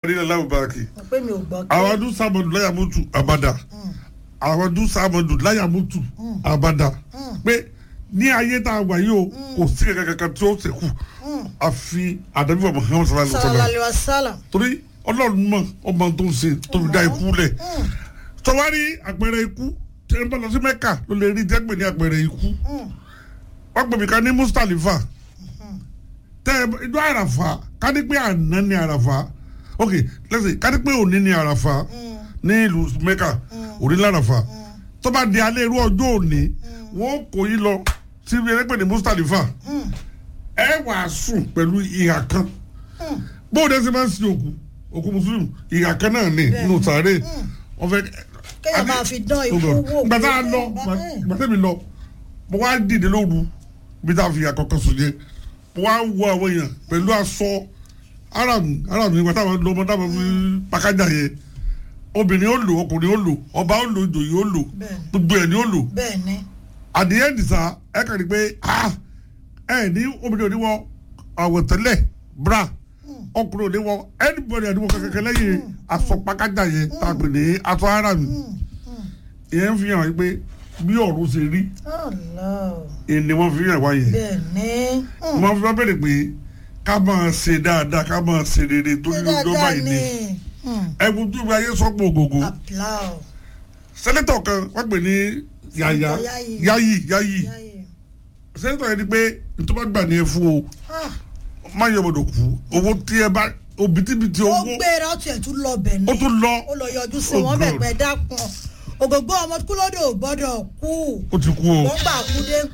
onílẹ̀ láwùbáàkì pé mi ò gbọ́ kí. àwọn ọdún sábọ̀dù láyàmútù àbádà àwọn ọdún sábọ̀dù láyàmútù àbádà pé ní ayé tá a wà yìí o kò sí kankan kankan tí ó ṣẹ́kù àfi àdàbí wa Muhammad sallallahu alaihi wa sallallahu sallam alaihi wasallam. torí ọlọ́run mọ̀ ọmọ tó ń ṣe tó fi dá ikú lẹ̀ sọwárí àpẹẹrẹ ikú tí ẹ bá lọ sí mẹ́kà ló lè rí tẹ́gbẹ̀ ní àpẹẹrẹ ikú wọ́n pè mí ká ní mustalifa tẹ ìjọ àràfà ká ní pé àná ní àràfà ok lẹ́sìn ká ní pé òní ní àràfà ní ìlú mẹ́kà òní láràfà tó bá di alẹ́ irú ọjọ́ òní wọ́n kò yí lọ sí ibi ẹgbẹ́ ní mustalifa ẹ wàá sùn pẹ̀lú ìhà kan bóòdù ẹsẹ̀ máa ń sin òkú òkú mùsùlùmí ìhà kan náà ní nínú sàárè wọ́n fẹ́ kéèyàn máa fi dán ikú wò. gbàtà lọ gbàtà mi lọ mo wá dìde lóru bí tá a fi àkọ́kọ́ sùn yẹ mo wá wo àwọn èèyàn pẹ̀lú aṣọ aram aram nígbà táwọn lọ ọmọ táwọn fi pàkájà yẹ obìnrin ó lò ọkùnrin ó lò ọba ó lò ìjòyè ó lò Bẹ́ẹ̀ni. gbogbo ẹ̀ ni ó lò bẹ́ẹ̀ ni. àdìyẹ nìsa ẹ kàn ní pé ah ẹ ní obìnrin ò ní wọ àwọ̀tẹ́lẹ̀ bra ọkùnrin ò ní wọ anybody ò ní wọ kẹkẹkẹ lẹ́yìn aṣọ pàkájà yẹ tàbí ní aṣọ aram ìyẹn fi hàn pé bí ọ̀run ṣe rí Allah. ni wọ́n fi hàn wáyé bẹ́ẹ̀ ni. wọ́n fi wá bẹ̀rẹ̀ pé ká máa ṣe dáadáa ká máa ṣe rere tó ní ọjọ́ báyìí ni ẹ̀bùn tó fi ayé sọ́pọ̀ ògògó applaud. sẹ́nẹ́tọ̀ kan wọ́n pè ní yàyà Yayi. yayi yayi Yayi. sẹ́nẹ́tọ̀ yẹn ni pé nítorí wọ́n gbà ní ẹ fún o Ah, má yọ ọmọdé kú owó tí ẹ bá òbítíbitì ó owó gbéra ó tiẹ̀ tún lọ bẹ̀ ni. ó tún lọ ó lọ yọjú sí Oh, wọn bẹ̀ God. pẹ́ dákun ògògbó ọmọ kúlódò ò gbọ́dọ̀ kú ó ti kú o. wọ́n gbà kú dé